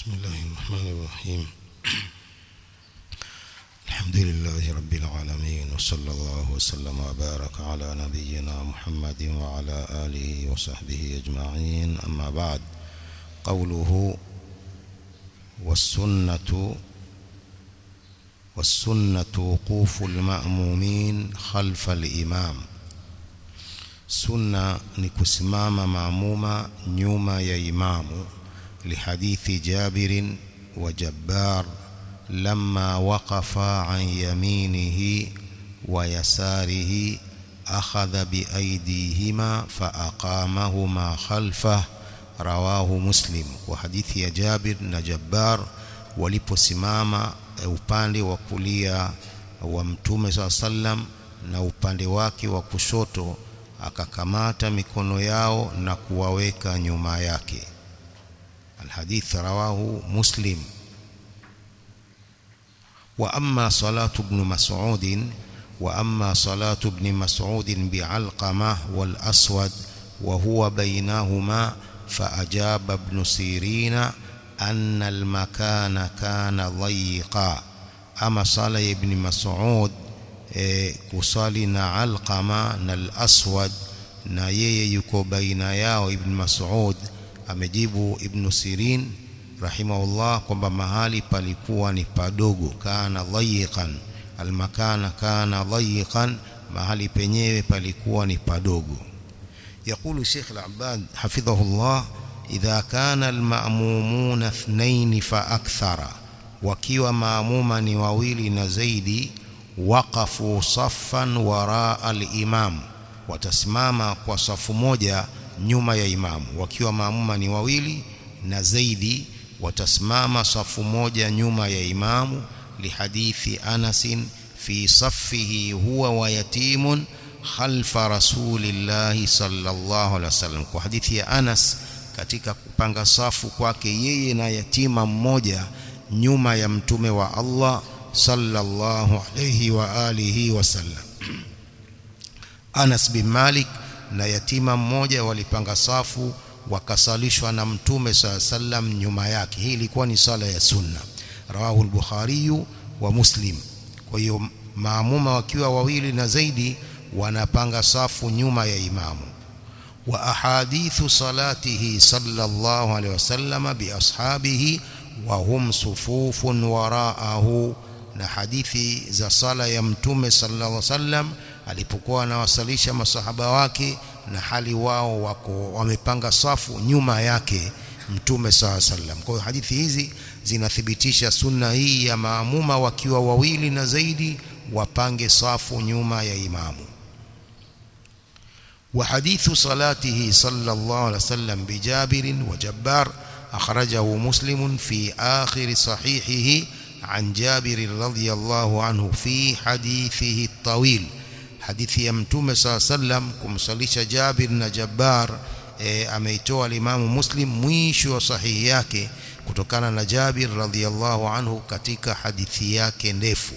بسم الله الرحمن الرحيم الحمد لله رب العالمين وصلى الله وسلم وبارك على نبينا محمد وعلى آله وصحبه أجمعين أما بعد قوله والسنة والسنة وقوف المأمومين خلف الإمام sunna ni kusimama maamuma nyuma ya imamu lihadithi jabirin wa jabbar lamma waqafa an yaminihi wa yasarihi akhadha biaydihima faaqamahuma khalfah rawahu muslim kwa hadithi ya jabir na jabbar waliposimama upande wa kulia wa mtume saa sallam na upande wake wa kushoto akakamata mikono yao na kuwaweka nyuma yake alhadith rawahu muslim wa amma salatu ibn mas'ud wa amma salatu ibn mas'ud bi'alqamah wal aswad wa huwa bainahuma فأجاب ابن سيرين أن المكان كان ضيقا أما صلى ابن مسعود e, kusali na Alqama na al-Aswad na yeye yuko baina yao Ibn Mas'ud amejibu Ibn Sirin rahimahullah kwamba mahali palikuwa ni padogo kana dhayiqan almakana kana dhayiqan mahali penyewe palikuwa ni padogo يقول الشيخ العباد حفظه الله إذا كان المأمومون اثنين فأكثر وكيوا مأموما وويل نزيدي waqafu saffan waraa al-imam watasimama kwa safu moja nyuma ya imamu wakiwa maamuma ni wawili na zaidi watasimama safu moja nyuma ya imamu lihadithi Anas fi saffihi huwa wa yatimun khalfa rasulillahi sallallahu alaihi wasallam kwa hadithi ya Anas katika kupanga safu kwake yeye na yatima mmoja nyuma ya mtume wa Allah sallallahu alayhi wa alihi wasallam Anas bin Malik na yatima mmoja walipanga safu wakasalishwa na mtume sallam nyuma yake hii ilikuwa ni sala ya sunna rawahu al-Bukhari wa Muslim kwa hiyo maamuma wakiwa wawili na zaidi wanapanga safu nyuma ya imamu wa ahadithu salatihi sallallahu alayhi wasallam bi ashabihi wa hum sufufun waraahu na hadithi za sala ya mtume sallallahu alaihi wasallam alipokuwa anawasalisha masahaba wake na hali wao wako wamepanga safu nyuma yake mtume sallallahu alaihi wasallam kwa hiyo hadithi hizi zinathibitisha sunna hii ya maamuma wakiwa wawili na zaidi wapange safu nyuma ya imamu وحديث صلاته صلى الله عليه وسلم بجابر وجبار أخرجه مسلم في آخر صحيحه عن جابر رضي الله عنه في حديثه الطويل حديث يمتوم صلى الله عليه وسلم kumsalisha Jabir na Jabbar e, ameitoa alimamu Muslim mwisho wa sahihi yake kutokana na Jabir radhiyallahu anhu katika hadithi yake ndefu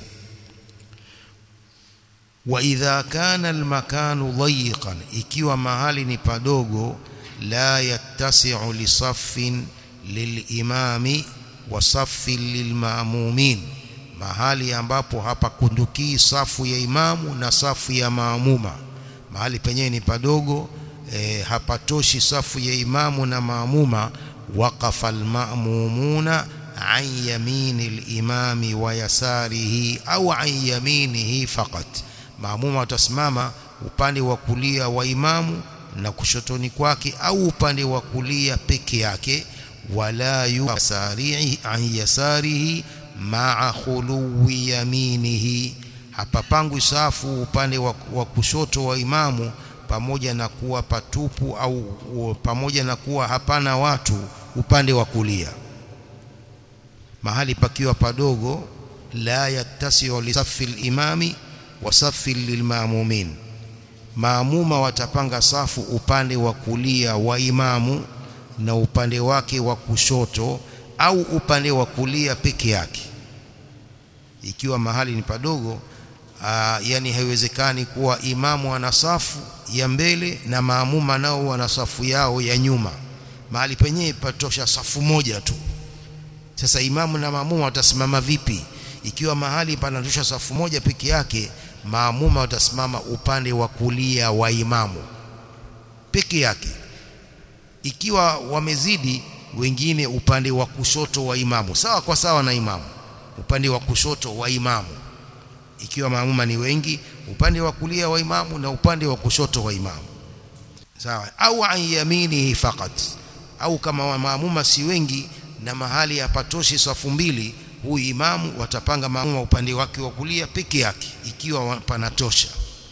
wa idha kana almakanu dhayiqan ikiwa mahali ni padogo la yattasi'u li saffin lilimami wa safi lilmaamumin mahali ambapo hapakundukii safu ya imamu na safu ya maamuma mahali penyewe ni padogo e, hapatoshi safu ya imamu na maamuma waqafa almaamumuna an yamini alimami wa yasarihi au an yaminihi faqat maamuma watasimama upande wa kulia wa imamu na kushotoni kwake au upande wa kulia peke yake wala yusari'i an yasarihi ma'a khuluwi yaminihi hapapangwi safu upande wa, wa kushoto wa imamu pamoja na kuwa patupu au pamoja na kuwa hapana watu upande wa kulia mahali pakiwa padogo la yattasi'u li safi al-imami wa safi lilmaamumin maamuma watapanga safu upande wa kulia wa imamu na upande wake wa kushoto au upande wa kulia peke yake ikiwa mahali ni padogo aa, yani haiwezekani kuwa imamu ana safu ya mbele na maamuma nao wana safu yao ya nyuma mahali penyewe patosha safu moja tu sasa imamu na maamuma watasimama vipi ikiwa mahali panatosha safu moja peke yake maamuma watasimama upande wa kulia wa imamu peke yake ikiwa wamezidi wengine upande wa kushoto wa imamu sawa kwa sawa na imamu upande wa kushoto wa imamu ikiwa maamuma ni wengi upande wa kulia wa imamu na upande wa kushoto wa imamu sawa au an yaminihi faqat au kama maamuma si wengi na mahali hapatoshi safu mbili huyu imamu watapanga maamuma upande wake wa kulia peke yake ikiwa panatosha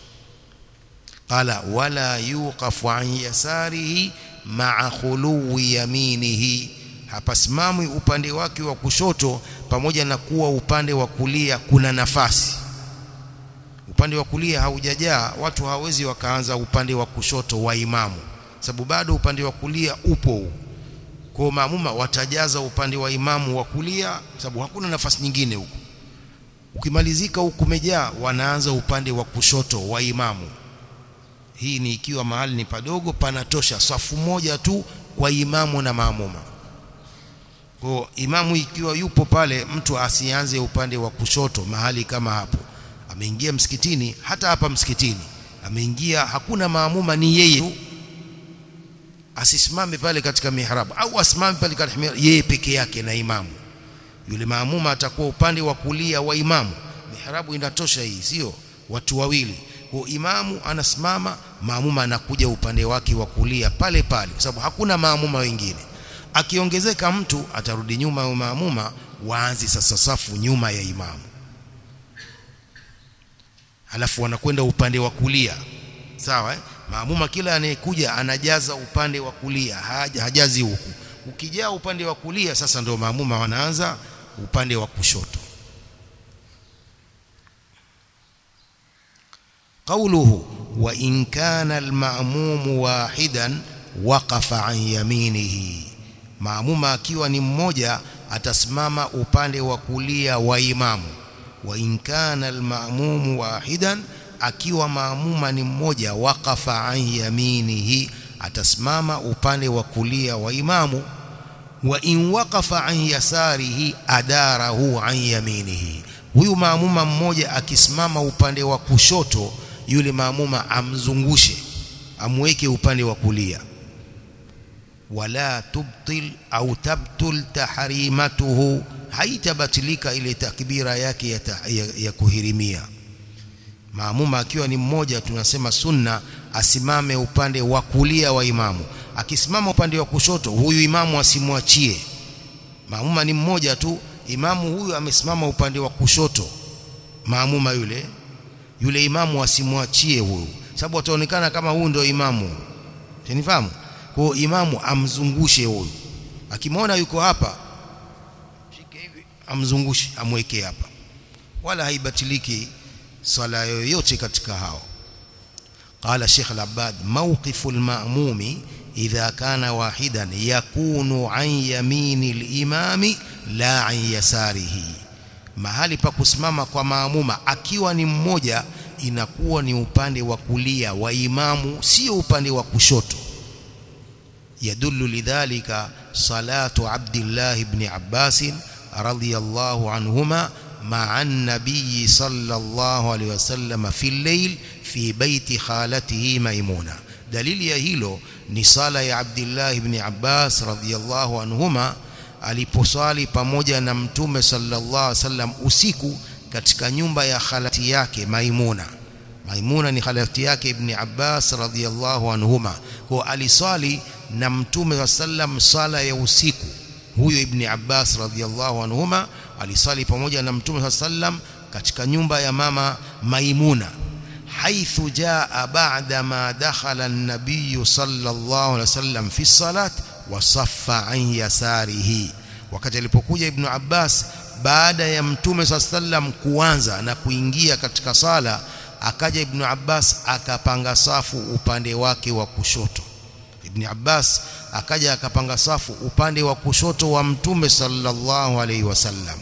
qala wala yuqafu an yasarihi ma'a khuluwi yaminihi hapasimamwi upande wake wa kushoto pamoja na kuwa upande wa kulia kuna nafasi upande wa kulia haujajaa watu hawezi wakaanza upande wa kushoto wa imamu sababu bado upande wa kulia upo kwa maamuma watajaza upande wa imamu wa kulia sababu hakuna nafasi nyingine huko ukimalizika huku kumejaa wanaanza upande wa kushoto wa imamu hii ni ikiwa mahali ni padogo panatosha safu moja tu kwa imamu na maamuma kwa imamu ikiwa yupo pale mtu asianze upande wa kushoto mahali kama hapo ameingia msikitini hata hapa msikitini ameingia hakuna maamuma ni yeye tu asisimame pale katika mihrabu au asimame pale katika mihrabu yeye peke yake na imamu yule maamuma atakuwa upande wa kulia wa imamu mihrabu inatosha hii sio watu wawili kwa imamu anasimama maamuma anakuja upande wake wa kulia pale pale kwa sababu hakuna maamuma wengine akiongezeka mtu atarudi nyuma ya maamuma waanze sasa safu nyuma ya imamu halafu wanakwenda upande wa kulia sawa eh? maamuma kila anayekuja anajaza upande wa kulia haja, hajazi huku ukijaa upande wa kulia sasa ndio maamuma wanaanza upande wa kushoto قوله وإن كان المأموم واحدا وقف عن يمينه maamuma akiwa ni mmoja atasimama upande wa kulia wa imamu wa in kana almaamumu wahidan akiwa maamuma ni mmoja waqafa an yaminihi atasimama upande wa kulia wa imamu wa in waqafa an yasarihi adarahu an yaminihi huyu maamuma mmoja akisimama upande wa kushoto yule maamuma amzungushe amweke upande wa kulia wala tubtil au tabtul tahrimatuhu haitabatilika ile takbira yake ya, ta, ya, ya kuhirimia maamuma akiwa ni mmoja tunasema sunna asimame upande wa kulia wa imamu akisimama upande wa kushoto huyu imamu asimwachie maamuma ni mmoja tu imamu huyu amesimama upande wa kushoto maamuma yule yule imamu asimwachie huyu sababu ataonekana kama huyu ndio imamu unifahamu kwa imamu amzungushe huyu akimwona yuko hapa shike hivi amzungushe amweke hapa wala haibatiliki swala yoyote katika hao قال شيخ العباد موقف المأموم إذا كان واحدا يكون عن يمين الإمام لا عن يساره mahali pa kusimama kwa maamuma akiwa ni mmoja inakuwa ni upande wa kulia wa imamu sio upande wa kushoto yadullu lidhalika salatu Abdullah ibn Abbas radhiyallahu anhuma مع النبي صلى الله عليه وسلم في الليل في بيت خالته ميمونة دليل ya hilo ni sala ya Abdullah ibn Abbas radhiyallahu anhuma aliposwali pamoja na mtume sallallahu alaihi wasallam usiku katika nyumba ya khalati yake Maimuna Maimuna ni khalati yake ibn Abbas radhiyallahu anhuma kwa aliswali na mtume sallam sala ya usiku huyo ibn Abbas radhiyallahu anhuma alisali pamoja na mtume sallam katika nyumba ya mama Maimuna haithu jaa ba'da ma dakhala an-nabiy sallallahu alaihi wasallam fi salat wa saffa an yasarihi wakati alipokuja ibn Abbas baada ya mtume sallam kuanza na kuingia katika sala akaja ibn Abbas akapanga safu upande wake wa kushoto ibn Abbas akaja akapanga safu upande wa kushoto wa mtume sallallahu alaihi wasallam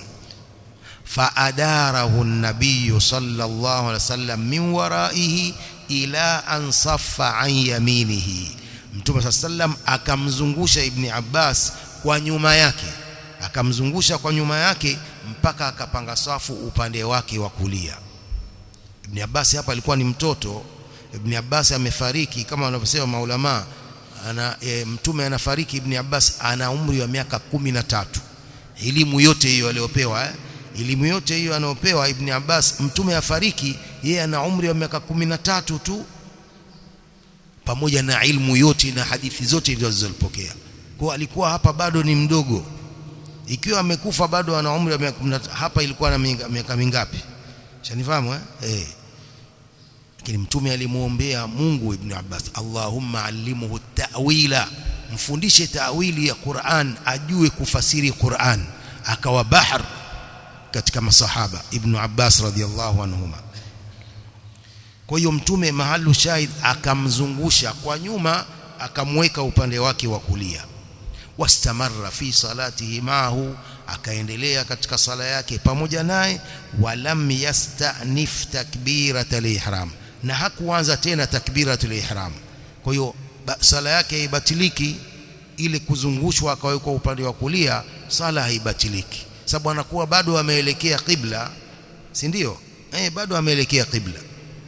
فأداره النبي صلى الله عليه وسلم من ورائه إلى أن صف عن يمينه mtume صلى الله عليه وسلم akamzungusha ibn Abbas kwa nyuma yake akamzungusha kwa nyuma yake mpaka akapanga safu upande wake wa kulia Ibn Abbas hapa alikuwa ni mtoto Ibn Abbas amefariki kama wanavyosema maulama ana e, mtume anafariki Ibn Abbas ana umri wa miaka kumi na tatu elimu yote hiyo aliyopewa eh? elimu yote hiyo anayopewa Ibn Abbas mtume afariki yeye ana umri wa miaka kumi na tatu tu pamoja na ilmu yote na hadithi zote zilizopokea kwa alikuwa hapa bado ni mdogo ikiwa amekufa bado ana umri wa miaka hapa ilikuwa na miaka mingapi shanifahamu eh eh lakini mtume alimuombea Mungu Ibn Abbas Allahumma allimhu ta'wila mfundishe ta'wili ya Qur'an ajue kufasiri Qur'an akawa bahar katika masahaba Ibn Abbas radhiallahu anhuma kwa hiyo mtume mahalu shahid akamzungusha kwa nyuma akamweka upande wake wa kulia wastamarra fi salatihi maahu akaendelea katika sala yake pamoja naye walam yastanif takbiratul ihram na hakuanza tena takbiratul ihram kwa hiyo sala yake haibatiliki ile kuzungushwa akawekwa upande wa kulia sala haibatiliki sababu anakuwa bado ameelekea qibla si ndio eh bado ameelekea qibla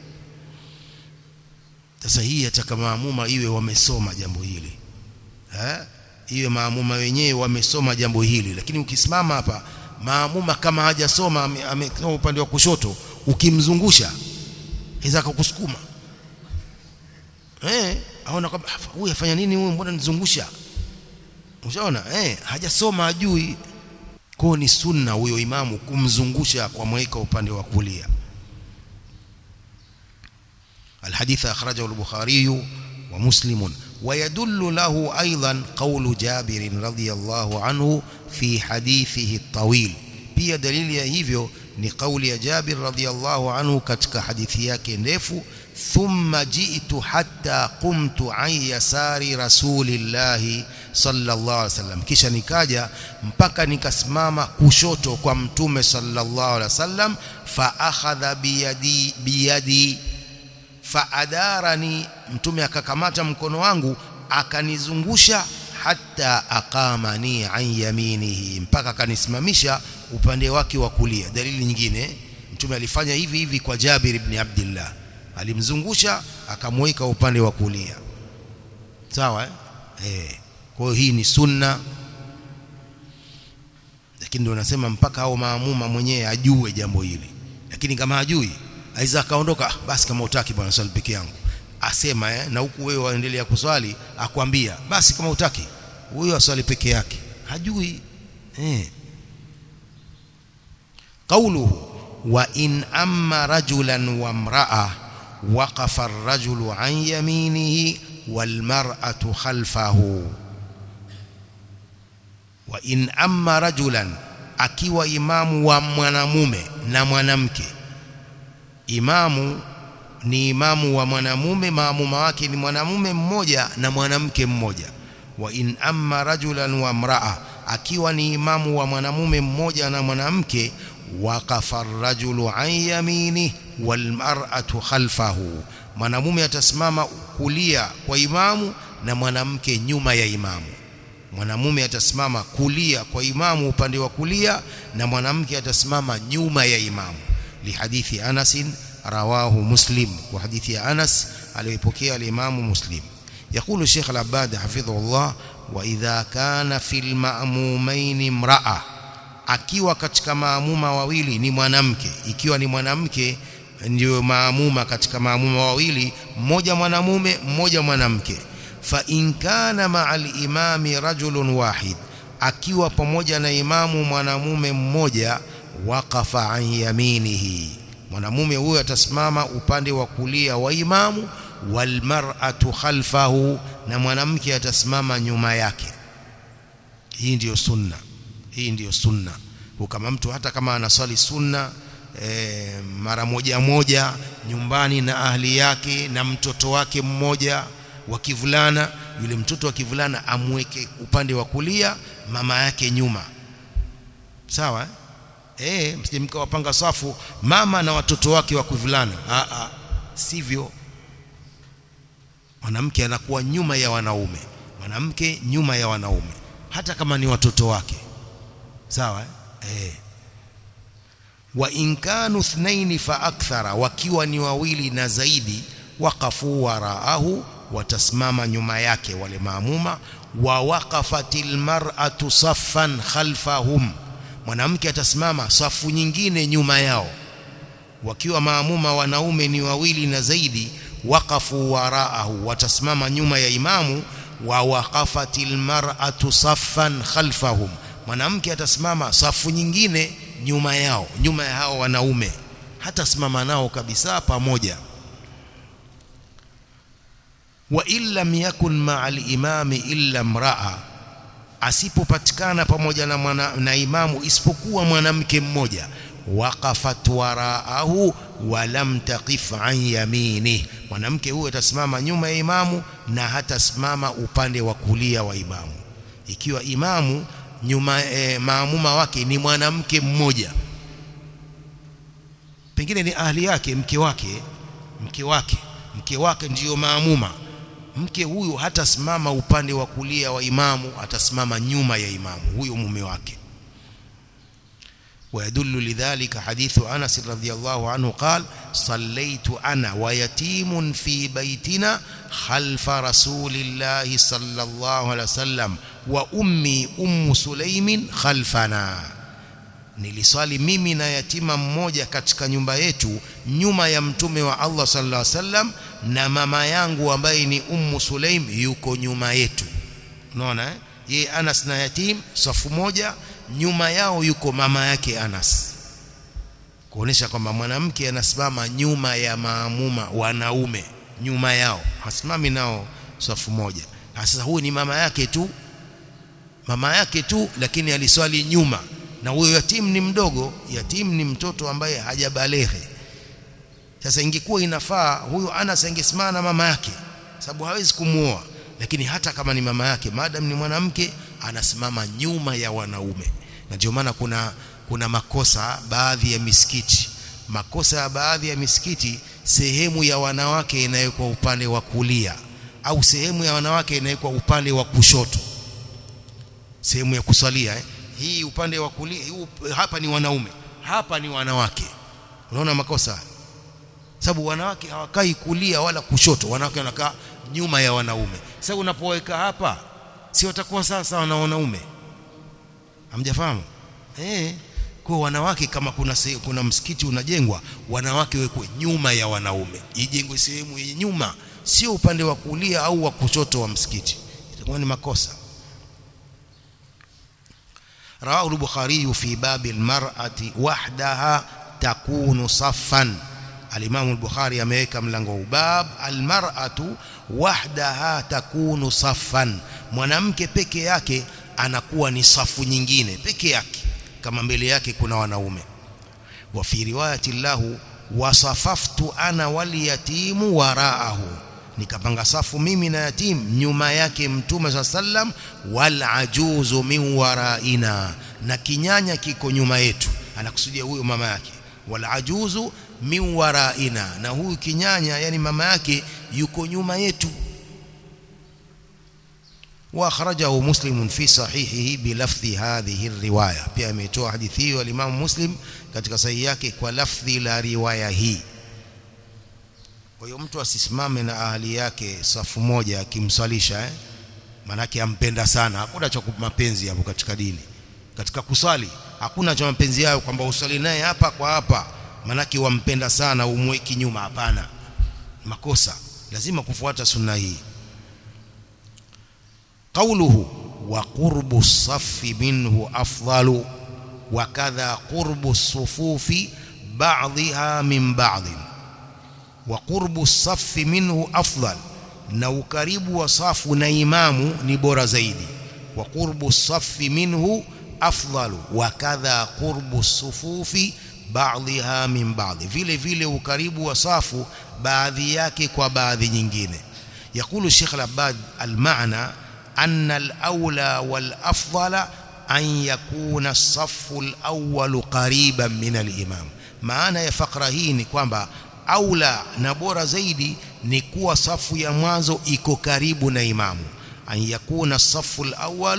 sasa hii ataka maamuma iwe wamesoma jambo hili eh iwe maamuma wenyewe wamesoma jambo hili lakini ukisimama hapa maamuma kama hajasoma amesoma upande wa kushoto ukimzungusha iza kukusukuma eh aona kwamba huyu afanya nini huyu mbona nizungusha ushaona eh hajasoma ajui kwa ni sunna huyo imamu kumzungusha kwa mweka upande wa kulia الحديث أخرجه البخاري ومسلم ويدل له أيضا قول جابر رضي الله عنه في حديثه الطويل pia dalili ya hivyo ni kauli ya Jabir radhiyallahu anhu katika hadithi yake ndefu thumma ji'tu hatta qumtu an yasari rasulillahi sallallahu alaihi wasallam kisha nikaja mpaka nikasimama kushoto kwa mtume sallallahu alaihi wasallam fa akhadha biyadi biyadi faadarani mtume akakamata mkono wangu akanizungusha hata aqamani an yaminihi mpaka akanisimamisha upande wake wa kulia dalili nyingine mtume alifanya hivi hivi kwa Jabir ibn Abdullah alimzungusha akamweka upande wa kulia sawa eh, eh. kwa hiyo hii ni sunna lakini ndio nasema mpaka hao maamuma mwenyewe ajue jambo hili lakini kama hajui aiza akaondoka basi kama utaki bwana swali peke yangu asema eh, na huku wewe waendelea kuswali akwambia basi kama utaki huyo aswali peke yake hajui eh قوله وإن أما رجلا وامرأة وقف الرجل عن يمينه والمرأة خلفه وإن أما رجلا akiwa imamu wa mwanamume na mwanamke imamu ni imamu wa mwanamume maamuma wake ni mwanamume mmoja na mwanamke mmoja wa in amma rajulan wa mraa akiwa ni imamu wa mwanamume mmoja na mwanamke waqafa ar-rajulu an yamini wal mar'atu khalfahu mwanamume atasimama kulia kwa imamu na mwanamke nyuma ya imamu mwanamume atasimama kulia kwa imamu upande wa kulia na mwanamke atasimama nyuma ya imamu lihadithi Anas rawahu Muslim wa hadithi ya Anas aliyopokea al-Imam Muslim يقول الشيخ العباد حفظه الله وإذا كان في المأمومين امرأة akiwa katika maamuma wawili ni mwanamke ikiwa ni mwanamke ndio maamuma katika maamuma wawili mmoja mwanamume mmoja mwanamke fa in kana ma'al imami rajulun wahid akiwa pamoja na imamu mwanamume mmoja waqafa an yaminihi mwanamume huyo atasimama upande wa kulia wa imamu wal mar'atu khalfahu na mwanamke atasimama nyuma yake hii ndiyo sunna hii ndiyo sunna kama mtu hata kama anaswali sunna e, mara moja moja nyumbani na ahli yake na mtoto wake mmoja wa kivulana yule mtoto wa kivulana amweke upande wa kulia mama yake nyuma sawa eh e, msije mkawapanga safu mama na watoto wake wa kivulana a a sivyo mwanamke anakuwa nyuma ya wanaume mwanamke nyuma ya wanaume hata kama ni watoto wake sawa eh wa in kanu ithnaini fa akthara wakiwa ni wawili na zaidi waqafu waraahu watasimama nyuma yake wale maamuma wa waqafatil mar'atu saffan khalfahum mwanamke atasimama safu nyingine nyuma yao wakiwa maamuma wanaume ni wawili na zaidi waqafu waraahu watasimama nyuma ya imamu wa waqafatil mar'atu saffan khalfahum mwanamke atasimama safu nyingine nyuma yao nyuma ya hao wanaume hata simama nao kabisa pamoja wa illam yakun ma'al imami illa mraa asipopatikana pamoja na, mwana, na imamu isipokuwa mwanamke mmoja waqafat waraahu wa lam taqif an yamini mwanamke huyo atasimama nyuma ya imamu na hatasimama upande wa kulia wa imamu ikiwa imamu nyuma e, maamuma wake ni mwanamke mmoja pengine ni ahli yake mke wake mke wake mke wake ndiyo maamuma mke huyu hatasimama upande wa kulia wa imamu atasimama nyuma ya imamu huyo mume wake ويدل لذلك حديث أنس رضي الله عنه قال صليت أنا ويتيم في بيتنا خلف رسول الله صلى الله عليه وسلم وأمي أم سليم خلفنا niliswali mimi na yatima mmoja katika nyumba yetu nyuma ya mtume wa Allah sallallahu alaihi wasallam na mama yangu ambaye ni ummu Sulaim yuko nyuma yetu unaona eh yeye Anas na yatim safu moja nyuma yao yuko mama yake Anas kuonesha kwamba mwanamke anasimama nyuma ya maamuma wanaume nyuma yao hasimami nao safu moja sasa huyu ni mama yake tu mama yake tu lakini aliswali nyuma na huyo yatim ni mdogo yatim ni mtoto ambaye hajabaleghe sasa ingekuwa inafaa huyo Anas angesimama na mama yake sababu hawezi kumuoa lakini hata kama ni mama yake madam ni mwanamke anasimama nyuma ya wanaume na ndio maana kuna kuna makosa baadhi ya misikiti makosa ya baadhi ya misikiti sehemu ya wanawake inawekwa upande wa kulia au sehemu ya wanawake inawekwa upande wa kushoto sehemu ya kusalia eh? hii upande wa kulia hapa ni wanaume hapa ni wanawake unaona makosa sababu wanawake hawakai kulia wala kushoto wanawake wanakaa nyuma ya wanaume sasa unapoweka hapa si watakuwa sawa sawa na wanaume hamjafahamu eh kwa wanawake kama kuna se, kuna msikiti unajengwa wanawake wekwe nyuma ya wanaume ijengwe sehemu yenye nyuma sio upande wa kulia au wa kushoto wa msikiti itakuwa ni makosa رواه البخاري في باب المرأة وحدها تكون صفا الإمام البخاري ameweka mlango bab almar'atu wahdaha takunu saffan mwanamke peke yake anakuwa ni safu nyingine peke yake kama mbele yake kuna wanaume wa fi riwayati lahu wasafaftu ana wal yatimu waraahu nikapanga safu mimi na yatim nyuma yake mtume sallam wal ajuzu min waraina na kinyanya kiko nyuma yetu anakusudia huyo mama yake wal ajuzu min waraina na huyu kinyanya yani mama yake yuko nyuma yetu واخرجه مسلم في صحيحه بلفظ هذه الروايه pia ametoa hadithi hiyo al-Imam Muslim katika sahihi yake kwa lafdhi la riwaya hii kwa hiyo mtu asisimame na ahali yake safu moja akimswalisha eh manake ampenda sana hakuna cha mapenzi hapo katika dini katika kuswali hakuna cha mapenzi yao kwamba usali naye hapa kwa hapa manake wampenda sana umweki nyuma hapana makosa lazima kufuata sunna hii قوله وقرب الصف منه أفضل وكذا قرب الصفوف بعضها من بعض وقرب الصف منه أفضل na ukaribu wa safu na imamu ni bora zaidi wa qurbu safi minhu afdalu wa kadha qurbu sufufi ba'dha min ba'd vile vile ukaribu wa safu baadhi yake kwa baadhi nyingine yakulu Sheikh Al-Abbad al-ma'na أن الأولى والأفضل أن يكون الصف الأول قريبا من الإمام maana ya fakra hii ni kwamba aula na bora zaidi ni kuwa safu ya mwanzo iko karibu na imamu an yakuna safu alawwalu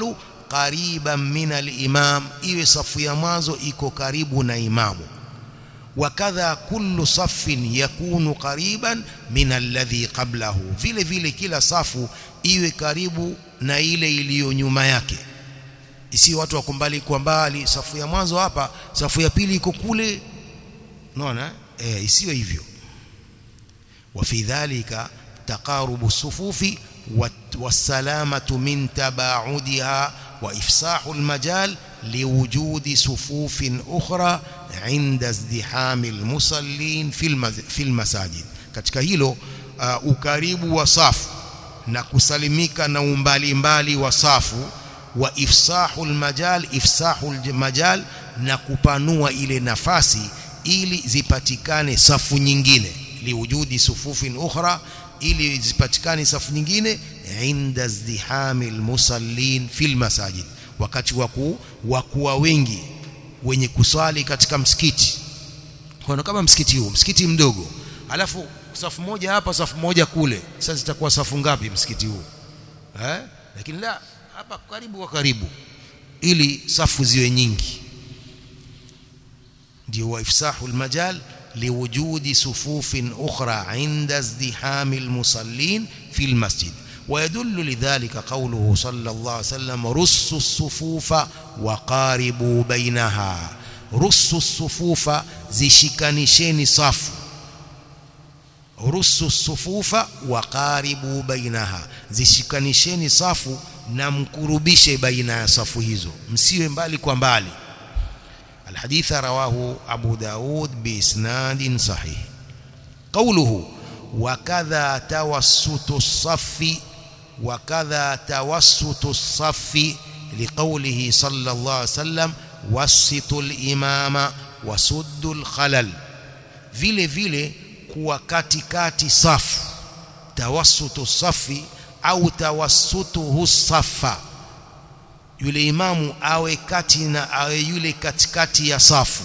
qariban min al-imam iwe safu ya mwanzo iko karibu na imamu wakadha kullu saffin yakunu qariban min alladhi qablahu vile vile kila safu iwe karibu na ile iliyo nyuma yake isi watu wako mbali kwa mbali safu ya mwanzo hapa safu ya pili iko kule unaona eh isiwe hivyo wa fi dhalika taqarubu sufufi والسلامة من تباعدها وإفساح المجال لوجود صفوف أخرى عند ازدحام المصلين في في المساجد katika hilo uh, ukaribu wa safu na kusalimika na umbali mbali wa safu wa ifsahu almajal ifsahu almajal na kupanua ile nafasi ili zipatikane safu nyingine liwujudi sufufin ukhra ili zipatikane safu nyingine inda izdihami almusallin fil masajid wakati wa kuwa wengi wenye kuswali katika msikiti kwa kama msikiti huu msikiti mdogo alafu safu moja hapa safu moja kule sasa zitakuwa safu ngapi msikiti huu eh lakini la hapa karibu kwa karibu ili safu ziwe nyingi ndio wa ifsahu almajal liwujudi sufufin ukhra inda izdihami almusallin fi almasjid ويدل لذلك قوله صلى الله عليه وسلم رصوا الصفوف وقاربوا بينها رصوا الصفوف زشكنشeni safu rusu sufufa waqaribu bainaha zishikanisheni safu na mkurubishe baina ya safu hizo msiwe mbali kwa mbali الحديث رواه أبو داود بإسناد صحيح قوله وكذا توسط الصف وكذا توسط الصف لقوله صلى الله عليه وسلم وسطوا الإمام وسدوا الخلل vile vile kuwa katikati safu tawassutu safi au tawassutuhu safa yule imamu awe kati na awe yule katikati ya safu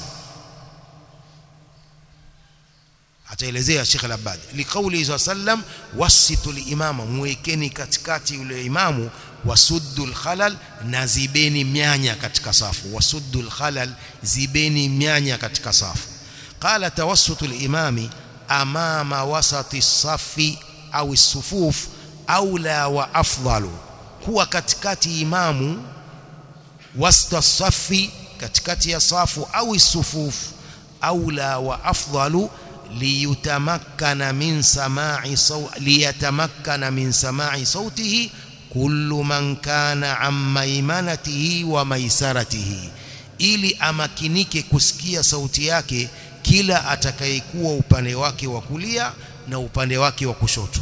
ataelezea Sheikh Al-Abbad liqauli sallam wasitu limama mwekeni katikati yule imamu wasuddu khalal na zibeni mianya katika safu wasuddu khalal zibeni mianya katika safu qala tawassutu limami amama wasati safi au sufuf aula wa afdalu kuwa katikati imamu wasta safi katikati ya safu au sufuf aula wa afdalu liyutamakkana min sama'i saw liyatamakkana min sama'i sautihi kullu man kana an maimanatihi wa maisaratihi ili amakinike kusikia sauti yake kila atakayekuwa upande wake wa kulia na upande wake wa kushoto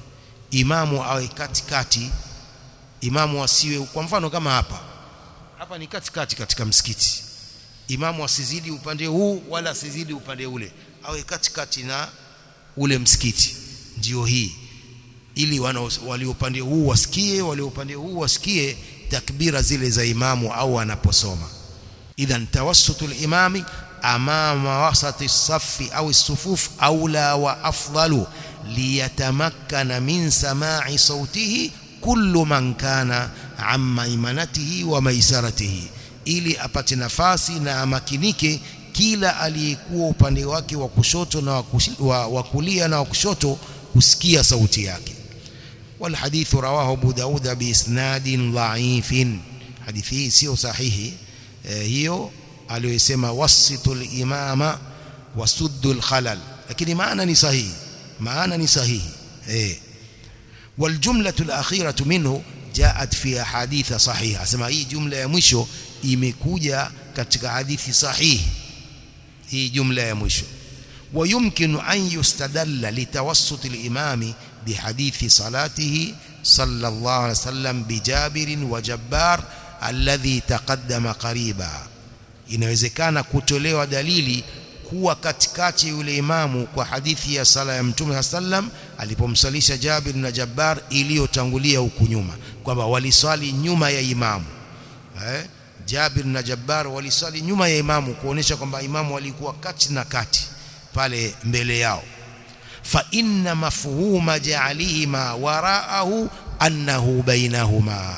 imamu awe katikati imamu asiwe kwa mfano kama hapa hapa ni katikati katika msikiti imamu asizidi upande huu wala asizidi upande ule awe katikati na ule msikiti ndio hii ili walio upande huu wasikie walio upande huu wasikie takbira zile za imamu au anaposoma idhan tawassutul imami amama wasati safi au sufuf aula wa afdalu liyatamakkana min sama'i sautihi kullu man kana amma imanatihi wa maisaratihi ili apate nafasi na amakinike kila aliyekuwa upande wake wa kushoto na wa kulia na wa kushoto kusikia sauti yake والحديث رواه ابو داود باسناد ضعيف حديثه sio sahihi hiyo aliyosema wasitul imama wasuddul khalal lakini maana ni sahihi maana ni sahihi eh والجمله الاخيره منه جاءت في احاديث صحيحه sema hii jumla ya mwisho imekuja katika hadithi sahihi hii jumla ya mwisho ويمكن أن يستدل لتوسط الإمام بحديث صلاته صلى الله عليه وسلم بجابر وجبار الذي تقدم قريبا inawezekana kutolewa dalili kuwa katikati yule imamu kwa hadithi ya sala ya mtume sallam alipomsalisha Jabir na Jabbar iliyotangulia huku nyuma kwamba waliswali nyuma ya imamu eh Jabir na Jabbar waliswali nyuma ya imamu kuonesha kwamba imamu alikuwa kati na kati pale mbele yao fa inna mafhuma ja'alihima wara'ahu annahu bainahuma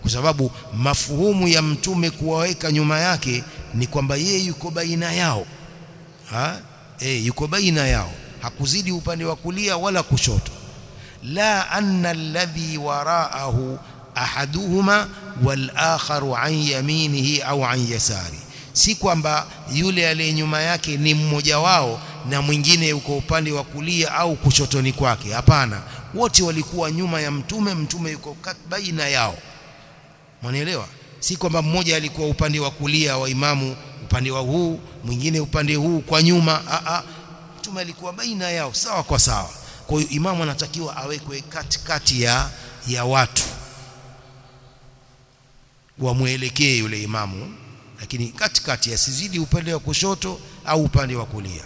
kwa sababu mafuhumu ya mtume kuwaweka nyuma yake ni kwamba yeye yuko baina yao ha? E, yuko baina yao hakuzidi upande wa kulia wala kushoto la anna alladhi waraahu ahaduhuma wal akharu an yaminihi au an yasari si kwamba yule aliye nyuma yake ni mmoja wao na mwingine yuko upande wa kulia au kushotoni kwake hapana wote walikuwa nyuma ya mtume mtume yuko baina yao mwanielewa si kwamba mmoja alikuwa upande wa kulia wa imamu upande wa huu mwingine upande huu kwa nyuma a a mtume alikuwa baina yao sawa kwa sawa kwa hiyo imamu anatakiwa awekwe katikati ya ya watu wamwelekee yule imamu lakini katikati asizidi upande wa kushoto au upande wa kulia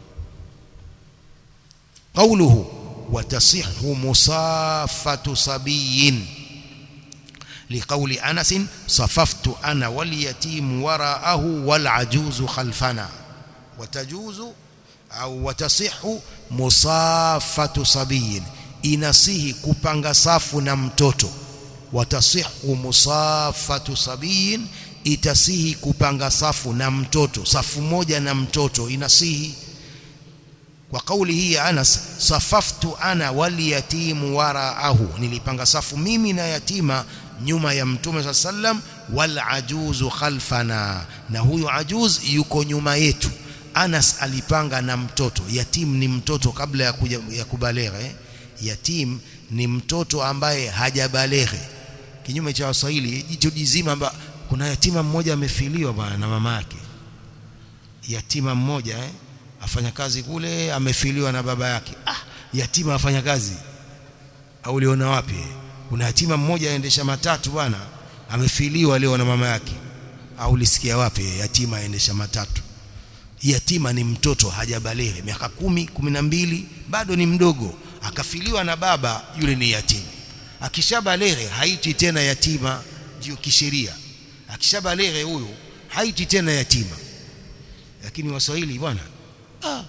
قوله وتصح مصافة صبي لقول أنس صففت أنا واليتيم وراءه والعجوز خلفنا وتجوز أو وتصح مصافة صبي inasihi kupanga safu na mtoto watasihu musafatu sabiyin itasihi kupanga safu na mtoto safu moja na mtoto inasihi kwa kauli hii ya Anas safaftu ana wal yatimu waraahu nilipanga safu mimi na yatima nyuma ya mtume sallam wal ajuzu khalfana na huyu ajuz yuko nyuma yetu Anas alipanga na mtoto yatim ni mtoto kabla ya kuja ya kubaleghe yatim ni mtoto ambaye hajabaleghe kinyume cha waswahili jicho jizima amba kuna yatima mmoja amefiliwa bwana na mama yake yatima mmoja eh afanya kazi kule amefiliwa na baba yake ah yatima afanya kazi au uliona wapi kuna yatima mmoja aendesha matatu bwana amefiliwa leo na mama yake au ulisikia wapi yatima aendesha matatu yatima ni mtoto hajabaleghe miaka kumi kumi na mbili bado ni mdogo akafiliwa na baba yule ni yatima akishabaleghe haiti tena yatima ndio kisheria akishabaleghe huyu haiti tena yatima lakini waswahili bwana ah.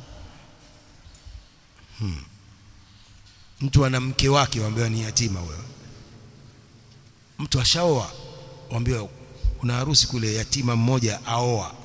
hmm. mtu ana mke wake waambiwa ni yatima wewe mtu ashaoa waambiwa kuna harusi kule yatima mmoja aoa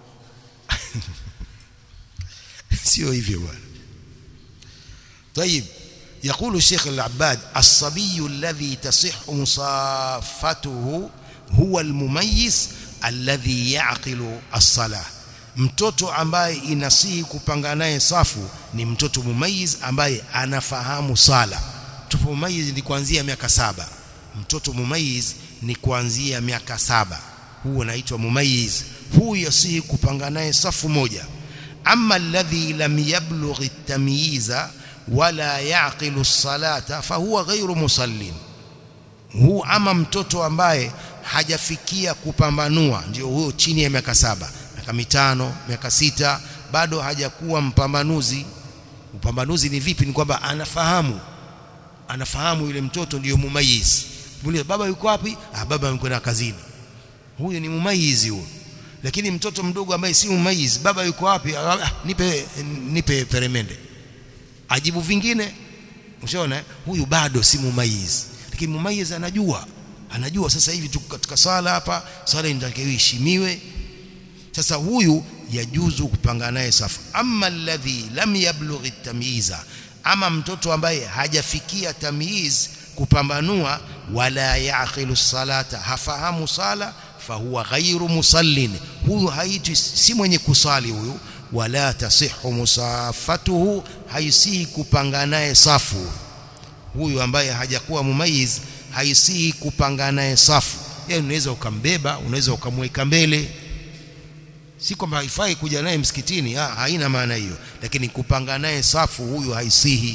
sio hivyo bwana طيب يقول الشيخ العباد الصبي الذي تصح مصافته هو المميز الذي يعقل الصلاه mtoto ambaye inasihi kupanga naye safu ni mtoto mumayiz ambaye anafahamu sala mtoto mumayiz ni kuanzia miaka saba mtoto mumayiz ni kuanzia miaka saba huo anaitwa mumayiz huyu yasihi kupanga naye safu moja amma alladhi lam yablugh at-tamyiza wala yaqilu as-salata fahuwa ghayru musallin huu ama mtoto ambaye hajafikia kupambanua ndio huyo chini ya miaka saba miaka mitano miaka sita bado hajakuwa mpambanuzi upambanuzi ni vipi ni kwamba anafahamu anafahamu yule mtoto ndiyo mumayiz muulize baba yuko wapi ah baba amekwenda kazini huyo ni mumayizi huyo lakini mtoto mdogo ambaye si mumayiz baba yuko wapi ah, nipe nipe peremende ajibu vingine ushaona huyu bado si mumayiz lakini mumayiz anajua anajua sasa hivi tuko katika sala hapa sala inatakiwa iheshimiwe sasa huyu yajuzu kupanga naye safu amma alladhi lam yablugh at-tamyiza ama mtoto ambaye hajafikia tamyiz kupambanua wala yaqilu salata hafahamu sala fahuwa ghairu musallin huyu haitwi si mwenye kusali huyu wala tasihu musafatuhu haisihi kupanga naye safu huyu ambaye hajakuwa mumayiz haisihi kupanga naye safu yeye unaweza ukambeba unaweza ukamweka mbele si kwamba haifai kuja naye msikitini ha, haina maana hiyo lakini kupanga naye safu huyu haisihi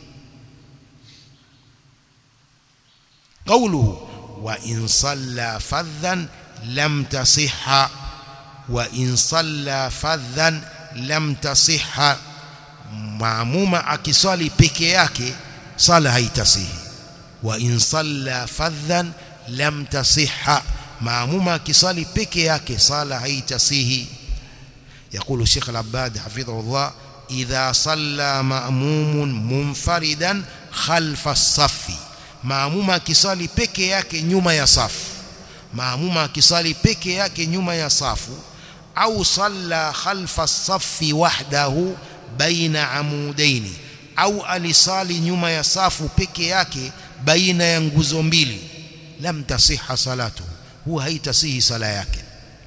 قوله وإن صلى فذا لم تصح وإن صلى فذا لم تصح maamuma akiswali peke yake sala haitasihi wa in salla fadhan lam tasihha maamuma akiswali peke yake sala haitasihi يقول الشيخ العباد حفظه الله إذا صلى مأموم منفردا خلف الصف maamuma akiswali peke yake nyuma ya safu maamuma akisali peke yake nyuma ya safu au salla khalfa safi wahdahu baina amudaini au alisali nyuma ya safu peke yake baina ya nguzo mbili lam tasiha salatu huwa haitasihi sala yake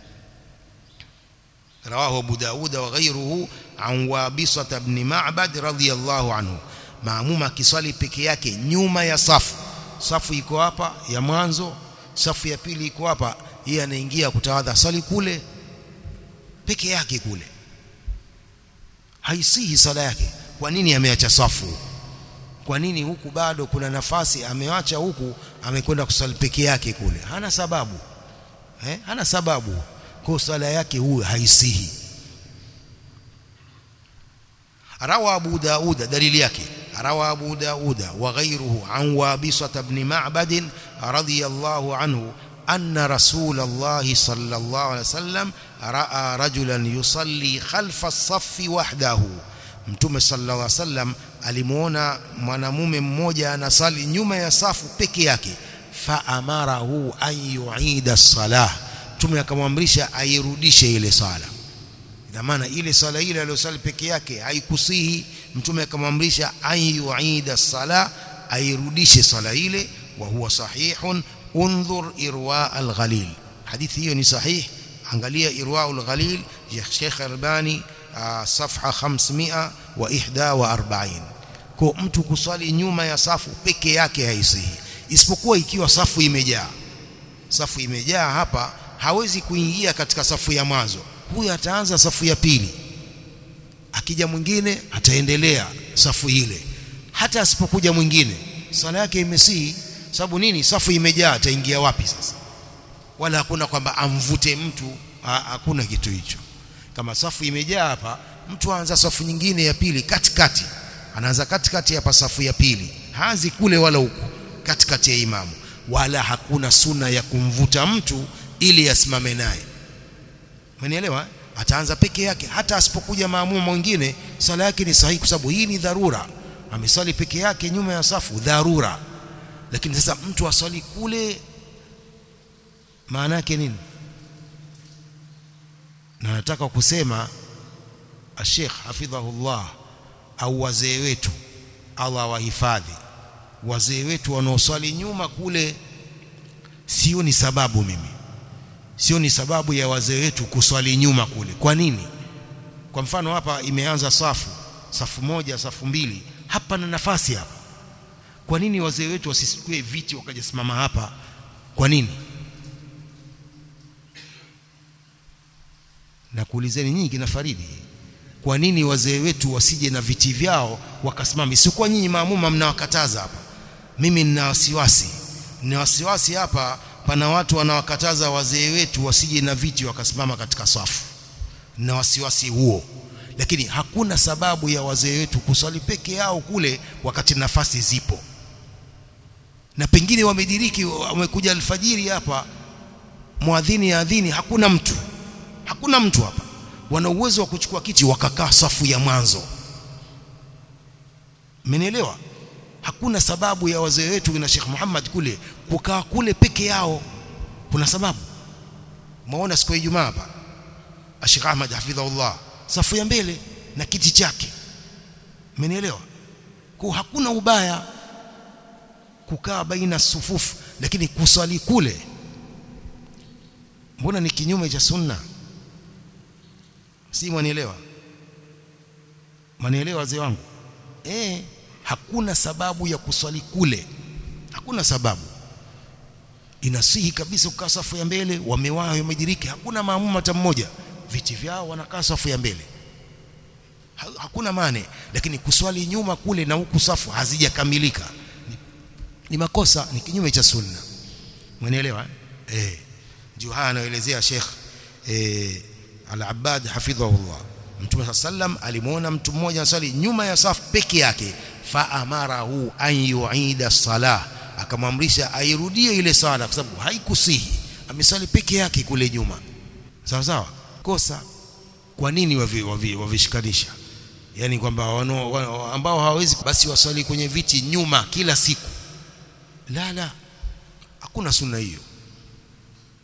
رواه أبو داود وغيره عن وابصة بن معبد رضي الله عنه maamuma akiswali peke yake nyuma ya safu safu iko hapa ya mwanzo safu ya pili iko hapa yeye anaingia kutawadha swali kule peke yake kule haisihi sala yake kwa nini ameacha safu kwa nini huku bado kuna nafasi ameacha huku amekwenda kusali peke yake kule hana sababu eh hana sababu kwa sala yake huyo haisihi روى أبو داود دليل يكي روى أبو داود وغيره عن وابصة بن معبد رضي الله عنه أن رسول الله صلى الله عليه وسلم رأى رجلا يصلي خلف الصف وحده mtume sallallahu alaihi wasallam alimuona mwanamume mmoja anasali nyuma ya safu peke yake fa amarahu an yuida salah mtume akamwamrisha airudishe ile sala ina maana ile sala ile aliyosali peke yake haikusihi mtume akamwamrisha an yuida sala airudishe sala ile wa huwa sahihun undhur irwa al-ghalil hadithi hiyo ni sahih angalia irwa al-ghalil ya Sheikh Albani safha 541 kwa mtu kuswali nyuma ya safu peke yake haisihi isipokuwa ikiwa safu imejaa safu imejaa hapa hawezi kuingia katika safu ya mwanzo huyu ataanza safu ya pili akija mwingine ataendelea safu ile hata asipokuja mwingine sala yake imesihi sababu nini safu imejaa ataingia wapi sasa wala hakuna kwamba amvute mtu ha, hakuna kitu hicho kama safu imejaa hapa mtu aanza safu nyingine ya pili katikati anaanza katikati hapa safu ya pili haanzi kule wala huku katikati ya imamu wala hakuna suna ya kumvuta mtu ili asimame naye Umenielewa? Ataanza peke yake hata asipokuja maamuma mwingine sala yake ni sahihi kwa sababu hii ni dharura. Amesali peke yake nyuma ya safu dharura. Lakini sasa mtu aswali kule maana yake nini? Na nataka kusema Sheikh hafidhahullah au wazee wetu Allah wahifadhi wazee wetu wanaoswali nyuma kule sio ni sababu mimi sio ni sababu ya wazee wetu kuswali nyuma kule kwa nini kwa mfano hapa imeanza safu safu moja safu mbili hapa na nafasi hapa kwa nini wazee wetu wasisikue viti wakajasimama hapa kwa nini na kuulizeni nyinyi kina Faridi kwa nini wazee wetu wasije na viti vyao wakasimama sikuwa nyinyi maamuma mnawakataza hapa mimi nina wasiwasi nina wasiwasi hapa pana watu wanawakataza wazee wetu wasije na viti wakasimama katika safu na wasiwasi huo lakini hakuna sababu ya wazee wetu kuswali peke yao kule wakati nafasi zipo na pengine wamediriki wamekuja alfajiri hapa muadhini ya adhini hakuna mtu hakuna mtu hapa wana uwezo wa kuchukua kiti wakakaa safu ya mwanzo mmenielewa hakuna sababu ya wazee wetu na Sheikh Muhammad kule kukaa kule peke yao kuna sababu maona siku ya Ijumaa hapa Sheikh Ahmad hafidhahullah safu ya mbele na kiti chake mmenielewa kwa hakuna ubaya kukaa baina sufufu lakini kuswali kule mbona ni kinyume cha sunna si mwanielewa mwanielewa wazee wangu eh hakuna sababu ya kuswali kule hakuna sababu inasihi kabisa kukaa safu ya mbele wamewahi wamediriki hakuna maamuma hata mmoja viti vyao wanakaa safu ya mbele ha, hakuna mane lakini kuswali nyuma kule na huku safu hazijakamilika ni, ni makosa ni kinyume cha sunna mwenielewa eh ndio haya anaelezea Sheikh eh Al-Abbad hafidhahullah Mtume sallam alimuona mtu mmoja anasali nyuma ya safu peke yake fa amarahu an yuida salah akamwamrisha airudie ile sala kwa sababu haikusihi amesali peke yake kule nyuma sawa sawa kosa kwa nini wavishikanisha wavi, wavi yani kwamba ambao hawawezi basi waswali kwenye viti nyuma kila siku la la hakuna sunna hiyo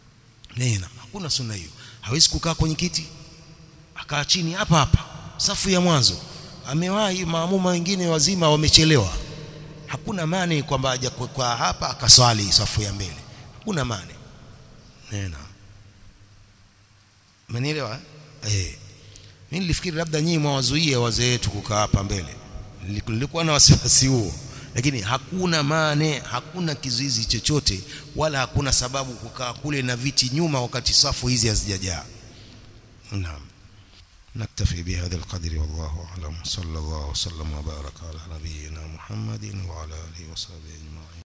nena hakuna sunna hiyo hawezi kukaa kwenye kiti akaa chini hapa hapa safu ya mwanzo amewahi maamuma wengine wazima wamechelewa hakuna mane kwamba aje kwa hapa akaswali safu ya mbele hakuna mane nena Umenielewa? Eh. Mimi nilifikiri labda nyinyi mwawazuia wazee wetu kukaa hapa mbele. Nilikuwa na wasiwasi huo. Lakini hakuna mane, hakuna kizuizi chochote wala hakuna sababu kukaa kule na viti nyuma wakati safu hizi hazijajaa. Naam. نكتفي بهذا القدر والله أعلم صلى الله وسلم وبارك على نبينا محمد وعلى آله وصحبه أجمعين